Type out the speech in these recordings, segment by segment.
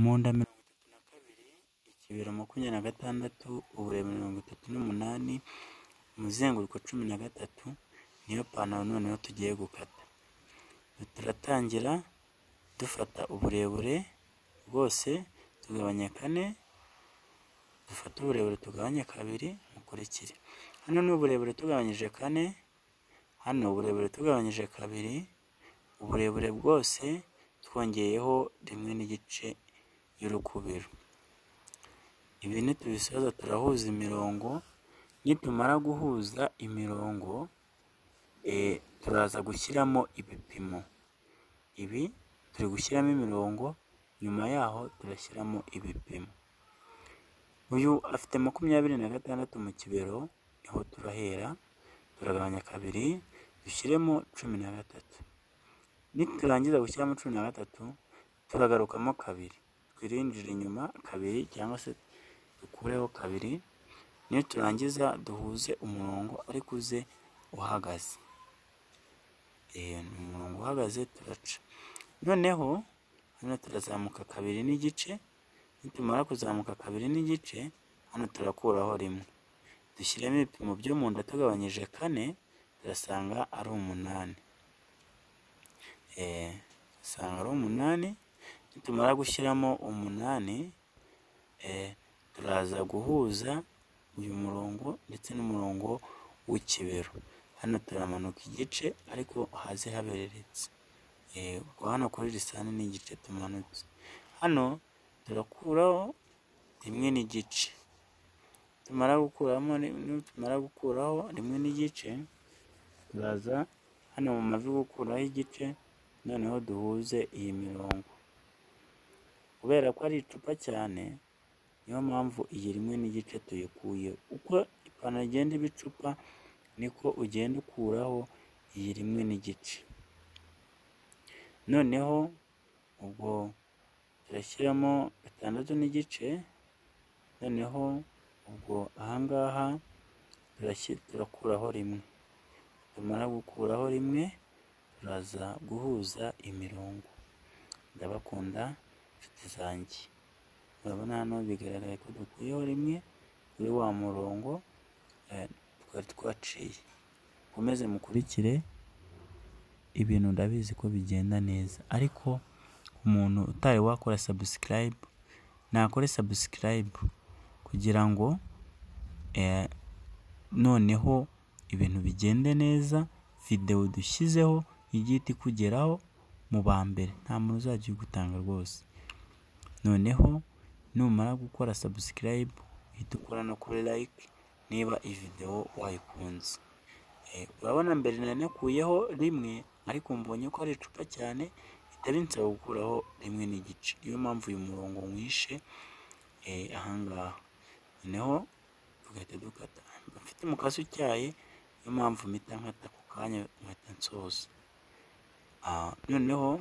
mu nda mirongo itatu na kabiri, ikibero makumyabiri na gatandatu, uburebure mirongo itatu n'umunani, umuzenguruko cumi na gatatu, niyo pantaro noneho tugiye gukata. Turatangira dufata uburebure bwose tugabanya kane, dufate uburebure tugabanye kabiri, bukurikire. Hano ni uburebure tugabanyije kane, hano uburebure tugabanyije kabiri, uburebure bwose twongeyeho rimwe n'igice y'urukubiro. Ibi nitubisoza turahuza imirongo, nitumara guhuza imirongo, turaza gushyiramo ibipimo. Ibi turi gushyiramo imirongo, nyuma yaho turashyiramo ibipimo. Uyu afite makumyabiri na gatandatu mu kibero, niho turahera, turagabanya kabiri, dushyiremo cumi na gatatu. Niturangiza gushyiramo cumi na gatatu, turagarukamo kabiri. Twirinjire inyuma kabiri cyangwa se dukureho kabiri, niturangiza duhuze umurongo ariko uze uhagaze. Ni umurongo uhagaze turaca. Noneho hano turazamuka kabiri n'igice, nitumara kuzamuka kabiri n'igice, hano turakuraho rimwe. Dushyiramo ibipimo byo mu nda tugabanyije kane, turasanga ari umunani. Usanga ari umunani, nitumara gushyiramo umunani, turaza guhuza uyu murongo ndetse n'umurongo w'ikibero. Hano turamanuka igice ariko hasi habereretse. Ubwo hano kuri lisani ni igice tumanutse. Hano turakuraho rimwe n'igice. Nitumara gukuraho rimwe n'igice, turaza hano mu mavi gukuraho igice, noneho duhuze iyi mirongo. Kubera ko ari icupa cyane, niyo mpamvu iyi rimwe n'igice tuyikuye. Uko ipantaro igenda iba icupa, niko ugenda ukuraho iyi rimwe n'igice. Noneho ubwo turashyiramo gatandatu n'igice, noneho ubwo aha ngaha turakuraho rimwe. Nitumara gukuraho rimwe, turaza guhuza imirongo. Ndabakunda nshuti zanjye. Urabona hano bigaragara ko dukuyeho rimwe kuri wa murongo twari twaciye. Mukomeze mukurikire, ibintu ndabizi ko bigenda neza. Ariko umuntu utari wakora subscribe, nakore subscribe kugira ngo noneho ibintu bigende neza, videwo dushyizeho ijye ihita ikugeraho mu ba mbere. Nta muntu uzajya uyigutanga rwose. Noneho numara gukora subscribe, uhite ukora no kuri like niba iyi videwo wayikunze. Urabona mbere nari nakuyeho rimwe, ariko mbonye ko ari icupa cyane, bihita binsaba gukuraho rimwe n'igice. Niyo mpamvu uyu murongo nwishe aha ngaha. Noneho tugahita dukata. Mba mfite umukasi utyaye, niyo mpamvu mpita nkata ako kanya nkahita nsoza. Noneho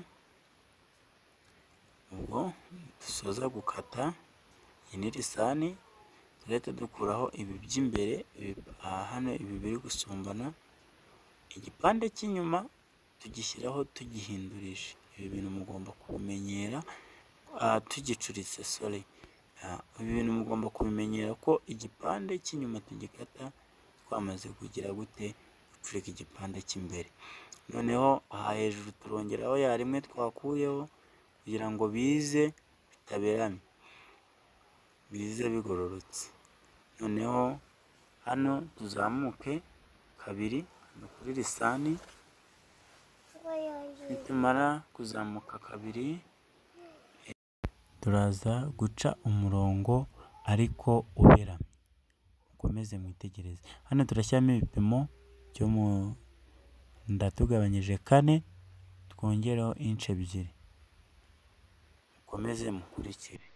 ubwo dusoza gukata, iyi ni lisani, tugahita dukuraho ibi by'imbere, hano ibi biri gusumbana, igipande cy'inyuma tugishyiraho tugihindurije. Ibi bintu mugomba kubimenyera, tugicuritse sori. Ibi bintu mugomba kubimenyera ko igipande cy'inyuma tugikata twamaze kugira gute, ducurika igipande cy'imbere. Noneho aha hejuru turongeraho ya rimwe twakuyeho kugira ngo bize bitaberamye, bize bigororotse. Noneho hano tuzamuke kabiri kuri lisani, nitumara kuzamuka kabiri, turaza guca umurongo ariko uberamye. Mukomeze mwitegereze. Hano turashyiramo ibipimo byo mu nda tugabanyije kane, twongereho ince ebyiri. Mukomeze mukurikire.